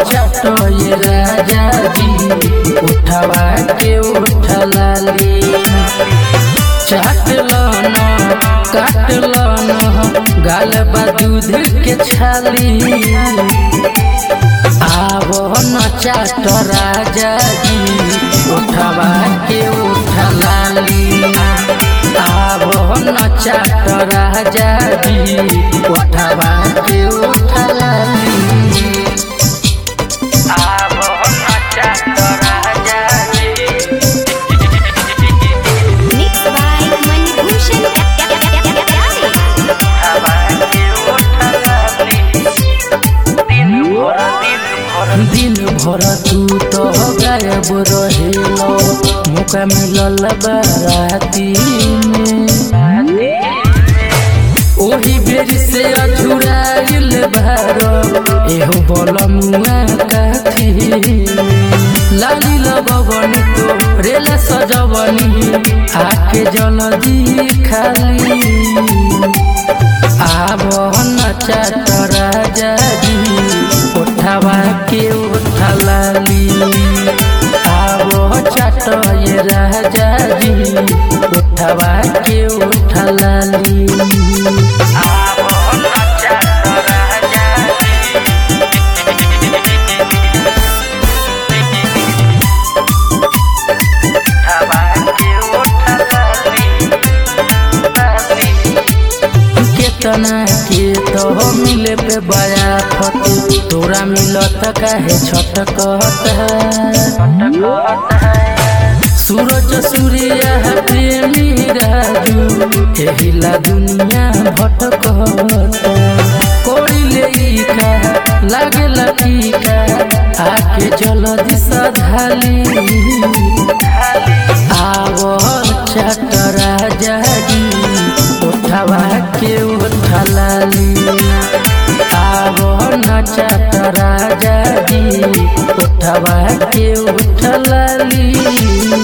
चाटो ये राजा जी उठवा के उठलाली चाटलो न काटलो न गाल बा दूध के छाली आवो न चाट राजा जी उठवा के उठलाली आवो न चाट राजा जी उठवा के उठलाली आवो न चाट राजा जी Mixed by Manibhushan Pyare. दिन भर तू तो गायब रहेलो मौका मिलल बाराती में ओही बेरी से अझुराइल भारो एहो बलमुआ काथी लाली लगवनी तो रेला सजवनी आके जल्दी खाली आब नचात राजा जी उठवा के उठलाली आब चाट ये राजा जी उठवा के उठलाली आब नचात राजा उठवा के उठलाली केतना के तो मिले पे बया फत तोरा मिलत काहे छटकत सूरज सूर्य प्रेमी राजू एहिला दुनिया भटकत कोड़ी ले का लागेला टीका आके जल्दी सधाली आवल चट राजा जी उठवा के उठलाली आवल नचत राजा जी उठवा के उठलाली